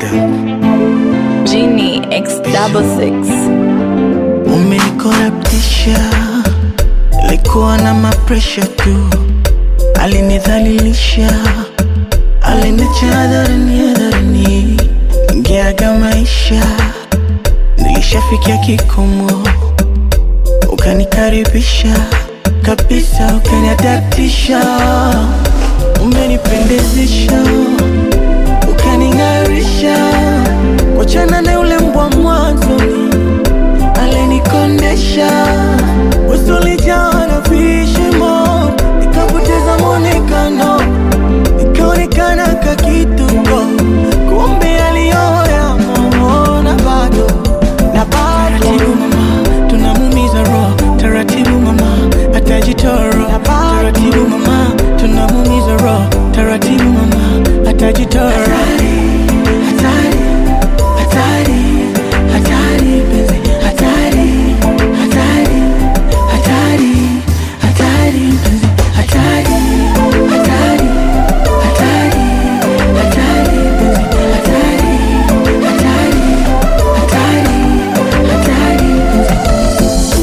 Genie X double six. Umenikoraptisha, likuwa na mapresha tu, alinidhalilisha, aliniacha hadharani hadharani, ingeaga maisha, nilishafikia kikomo, ukanikaribisha kabisa, ukaniadaptisha, umenipendezesha, ukaning'arisha, wachana na yule mbwa mwanzoni alinikondesha usulijaa na vishimo, nikapoteza mwonekano, nikaonekana kakituko, kumbe aliyoya na bado na bado. Taratibu mama, tunamumiza roho, taratibu mama, atajitoro. Taratibu mama, tunamumiza roho, taratibu mama, atajitoro. Hatari, hatari, hatari, penzi, hatari, hatari, hatari, hatari, penzi, hatari, hatari, hatari, hatari, penzi, hatari, hatari, hatari, hatari, penzi.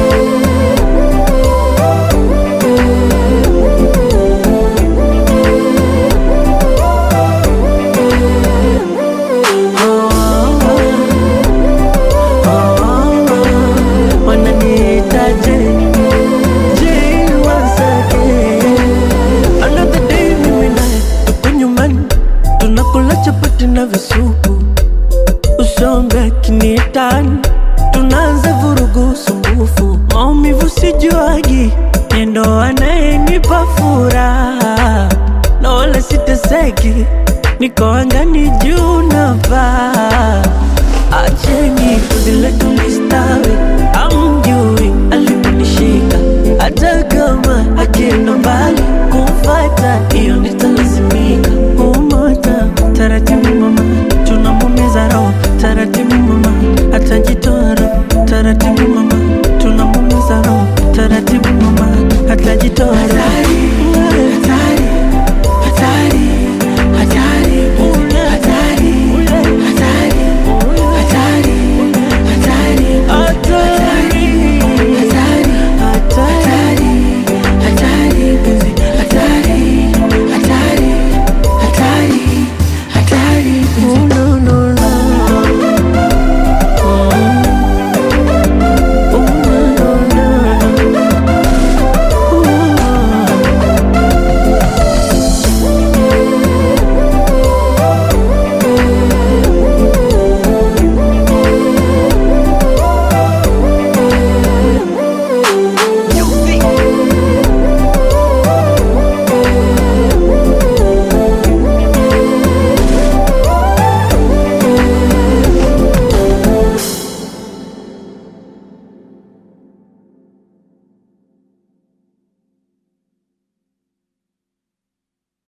wananiitaje je wasake another day mimi naye tuko nyumbani tunakula chapati na visupu usombe kinietani tunaanza vurugu sumbufu maumivu sijuagi nendo anayenipa furaha na wala siteseki niko angani juu na paa acheni vile tulistawi amjui aliponishika hata kama akienda mbali kumfata hiyo nitalazimika umota taratibu mama tunamumiza roho taratibu mama atajitoa roho taratibu mama tunamumiza roho taratibu mama atajitoa roho